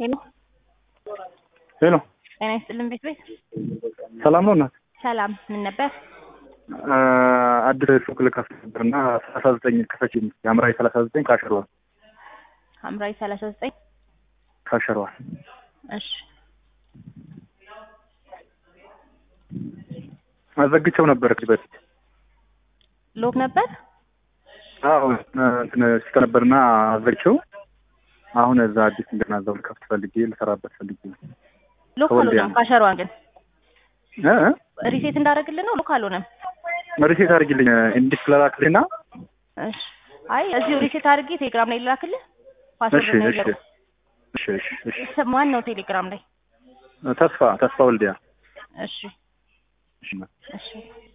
ሄሎ ሄሎ ጤና ይስጥልን ቤት ቤት ሰላም ነው እናት? ሰላም ምን ነበር? አድር ሱቅ ልከፍት ነበር እና ሰላሳ ዘጠኝ ክፈች የአምራዊ ሰላሳ ዘጠኝ ካሸሯል ሐምራዊ ሰላሳ ዘጠኝ ካሸሯል እሺ አዘግቼው ነበር ከዚህ በፊት ሎክ ነበር አዎ እንትን ስተ ነበርና አዘግቼው አሁን እዛ አዲስ እንደገና እዛው ልከፍት ፈልጌ ልሰራበት ፈልጌ ነው። ሎክ ከወልዲያ አልሆነም። ካሸሯን ግን እ ሪሴት እንዳደረግልን ነው ሎክ አልሆነም። ሪሴት አድርጊልኝ እንዲህ ስለላክልኝና እሺ አይ እዚሁ ሪሴት አድርጌ ቴሌግራም ላይ ልላክልህ። እሺ ፓስወርድ ነው እሺ ይዘው እሺ እሺ እሺ ማን ነው ቴሌግራም ላይ? ተስፋ ተስፋ ወልዲያ እሺ እሺ እሺ